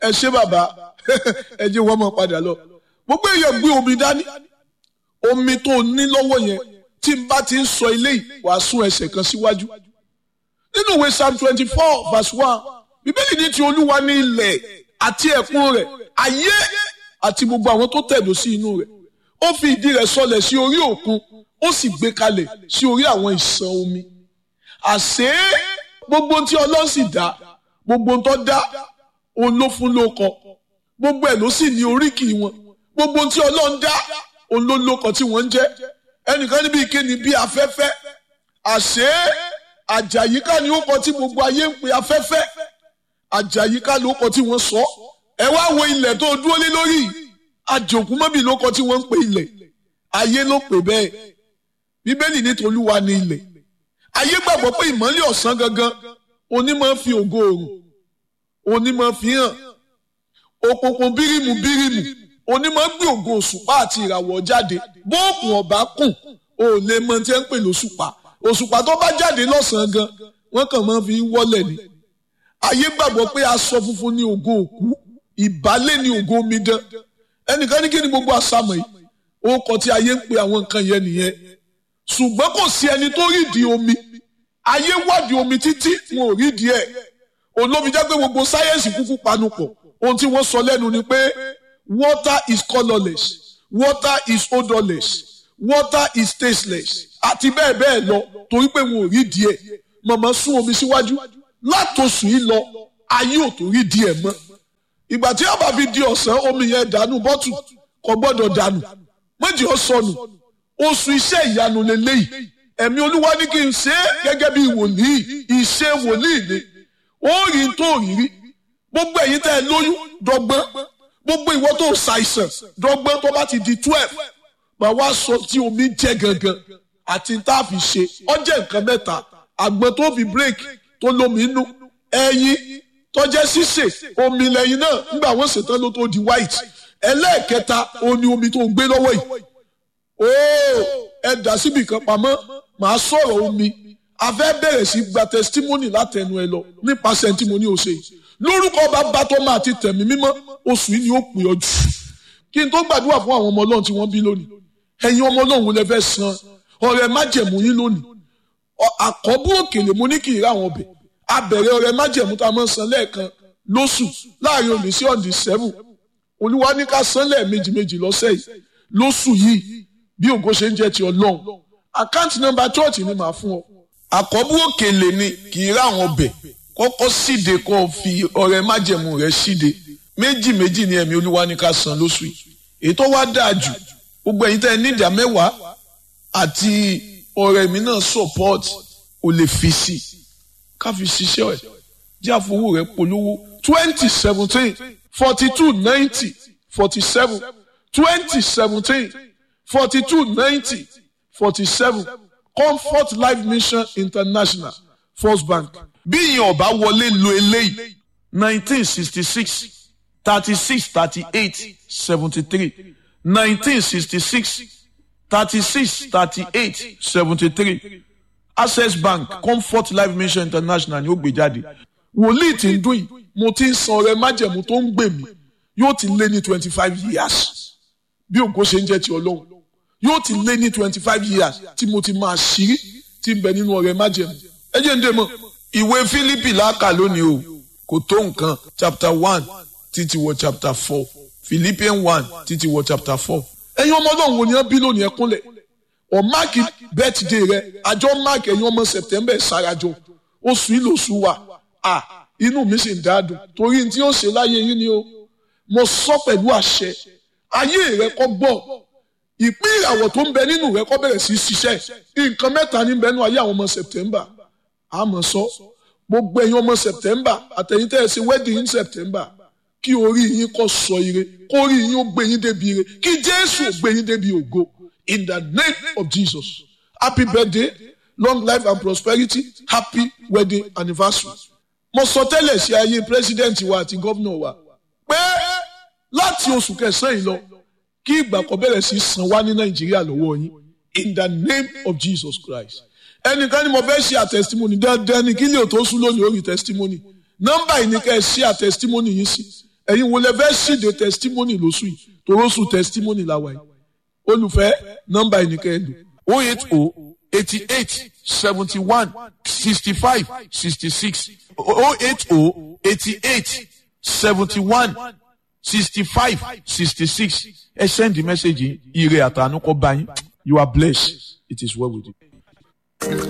ẹ ṣé bàbá ẹ jẹ́ wọ́n mọ̀ padà lọ gbogbo èèyàn gbé omi dání omi tó ní lọ́wọ́ yẹn tí n bá ti ń sọ eléyìí wàá sún ẹsẹ̀ kan síwájú nínú ìwé psalm twenty four verse one bíbélì ní ti olúwa ní ilẹ̀ àti ẹ̀kún rẹ̀ ayé àti gbogbo àwọn tó tẹ̀dó sí inú rẹ̀ ó fi ìdí rẹ̀ sọlẹ̀ sí orí òkun ó sì gbé kalẹ̀ sí orí àwọn ìsàn omi àṣé gbogbo tí ọlọ́run sì dá gbogbo tó dá òun ló fún lóko gbogbo ẹ̀ ló sì ní oríkì wọn gbogbo tí ọlọ́run dá òun ló lóko tí wọ́n ń jẹ́ ẹnìkan níbi ìkéni bí afẹ́fẹ́ àṣé àjàyíká ni ó kọ tí gbogbo ayé ń pe afẹ́fẹ́ àjàyíká ló kọ tí wọ́n sọ ẹ wá wo ilẹ̀ tó dúró lé lórí àjòkú mọ́bì ló kọ tí wọ́n ń pe ilẹ̀ ayé ló pè bẹ́ẹ̀ bíbélì ní tolúwa ní ilẹ̀ ayé gbàgbọ́ pé ìmọ́lẹ̀ ọ̀sán gangan onímọ̀ fi ògo òrùn onímọ̀ fi hàn òkùnkùn bírímù bírímù onímọ̀ gbé ògo òṣùpá àti ìràwọ̀ jáde bóòkùn ọ̀bá kùn ò lè mọ tí ẹ ń pè lóṣùpá òṣùpá tó bá jáde lọ́sàn-án gan wọ́n kàn máa fi wọ́lẹ̀ ni ayé gbàgbọ́ pé aṣọ funfun ní ògo òkú ìbálẹ̀ ní ògo omidan ẹnìkan ní kí ni gbogbo àsámọ̀ yìí ó kọ tí ayé ń pe àwọn nǹkan yẹn nìyẹn ṣùgbọ́n kò sí ẹni tó rídìí omi ayé wádìí omi títí wọn ò rídìí ẹ̀ olómi jẹ́ pé gbogbo sáyẹ́ǹsì kúkú panupọ̀ ohun tí wọ́n sọ lẹ́nu ni pé water is colourless water is odourless water is tasteless àti bẹ́ẹ̀ bẹ́ẹ̀ lọ torí pé wọn ò rídìí ẹ̀ màmá sún omi síwájú látòsùn yìí lọ ayé ò tó rídìí ẹ̀ mọ́ ìgbà tí a bá fi di ọ̀sán omi yẹn dànù bọ́tù kò gbọ́dọ̀ dànù méjì ó sọnù oṣù iṣẹ́ ìyanu lélẹ́yìí ẹ̀mí olúwa ní kí n ṣe é gẹ́gẹ́ bí wòlíì ìṣe wòlíì ni ó rí tó rírí gbogbo ẹ̀yin tẹ́ ẹ lóyún dọ́gbọ́n gbogbo ìwọ tó ṣàìsàn dọ́gbọ́n tó bá ti di twelve màá wá sọ tí omi jẹ́ gangan àti tá a fi ṣe ọjẹ́ nǹkan mẹ́ta àgbọn tó fi break tó lómi inú ẹyin tọ́jẹ́ sísè omi lẹ́yìn náà nígbà wọ́n ṣètàn ló tó di white ẹlẹ́ẹ̀kẹta òun ni omi tó ń gbé lọ́wọ́ yìí ooo ẹ dà síbi kan pamọ́ màá sọ̀rọ̀ omi a fẹ́ bẹ̀rẹ̀ sí gba testimony látẹnu ẹ lọ nípasẹ̀ tí mo ní o ṣe lórúkọ bàbá tó máa ti tẹ̀mí mímọ́ oṣù yìí ni ó pè ọ jù kí n tó gbàdúrà fún àwọn ọmọ ọlọ́run tí wọ́n bí lónìí ẹ̀yin ọmọ ọlọ́run wo lẹ fẹ́ san ọrẹ májẹ̀mú yín lónìí àkọ́bù òkèlè mo ní kì í rà wọn bẹ̀ abẹ̀rẹ̀ ọrẹ májẹ̀mú tá a máa san lẹ́ẹ̀kan lóṣù láàrin òní sí ọ̀dì seven olúwa ní ká san lẹ́ẹ̀mejì méjì lọ́sẹ̀ yìí lóṣù yìí bí ògo ṣe ń jẹ́ ti ọlọ́run àkáǹtì nọ́mbà chọ́ọ̀tì ni màá fún ọ. àkọ́bù òkèlè ni kì í rà wọn bẹ̀ kọ́kọ́ síde kó o fi ọrẹ májẹ̀mú rẹ síde méjì méjì ni ẹ̀mí olúwa ní ká san lóṣù yìí èyí tó wá dáa jù gbogbo ẹ̀yin tẹ́ ẹ ní ìdá mẹ́wàá àti ọ̀rẹ́ mi náà support o lè fi sí ká fi ṣiṣẹ́ ẹ̀ jẹ́ àfowó rẹ̀ polówó twenty seventeen forty two ninety forty seven twenty seventeen forty two ninety forty seven comfort life mission international first bank bí ìyẹn ọba wọlé lo eléyìí nineteen sixty six thirty six thirty eight seventy three nineteen sixty six thirty-six thirty-eight seventy-three access bank comfort life mission international ni ó gbé jáde wòlíì tí ń dún yìí mo ti ń san ọrẹ májẹ̀mú tó ń gbè mí yóò ti lé ní twenty five years bí ògo ṣe ń jẹ́ ti ọlọ́run yóò ti lé ní twenty five years tí mo ti máa ṣírí tí ń bẹ nínú ọrẹ májẹ̀mú ẹ jẹ́ ń dé mọ́ ìwé Fílípì láàkà lónìí o kò tó nǹkan chapter one títí wọ chapter four Philippians one títí wọ chapter four ẹ̀yin ọmọ náà wò ni ẹ bí lónìí ẹ kúnlẹ̀ ọ máàkì bẹ́tìdé rẹ àjọ máàkì ẹ̀yin ọmọ sẹ̀tẹ́mbẹ̀ sarajọ oṣù ìlòṣù wa à inú mi sì ń dáadùn torí tí ó ṣe láyé yín ni o mo sọ pẹ̀lú àṣẹ ayé rẹ kọ́ gbọ́ ìpín ìràwọ̀ tó ń bẹ nínú rẹ kọ́ bẹ̀rẹ̀ sí ṣiṣẹ́ nǹkan mẹ́ta ní bẹ́ẹ̀ nù ayé àwọn ọmọ sẹ̀tẹ́mbà àmọ́ sọ gbogbo ẹ̀yin ọmọ sẹ̀tẹ́mbà àtẹ̀yìn tẹ́ ẹ ṣe wedding in September kí orí yín kó sọ ire kó orí yín ó gbé yín débi ire kí jésù ó gbé yín débi ògo in the name of jesus happy birthday long life and prosperity happy wedding anniversary. mo sọ tẹ́lẹ̀ sí ayé president wa àti gómìnà wa pé láti oṣù kẹsàn-án yìí lọ kí ìgbà kan bẹ̀rẹ̀ sí san wá ní nàìjíríà lọ́wọ́ yín in the name of jesus christ. ẹnìkan ni mo fẹ́ ṣe àtẹ̀sítímọ́nì dandan ni kí lè tó sún lónìí orí tẹ̀sítímọ́nì nọ́mbà yìí ni ká ẹ ṣe àtẹ̀sítímọ́nì yìí sí ẹ̀yin wo lẹ fẹ́ ṣìde testimony lóṣù yìí toróṣù testimony la wà yìí olùfẹ́ nọ́mbà ẹnìkan ẹ̀ lò o eight o eighty eight seventy one sixty five sixty six o eight o eighty eight seventy one sixty five sixty six ẹ send the message yìí ire àtànú kọ bá yín you are blessed it is well with you.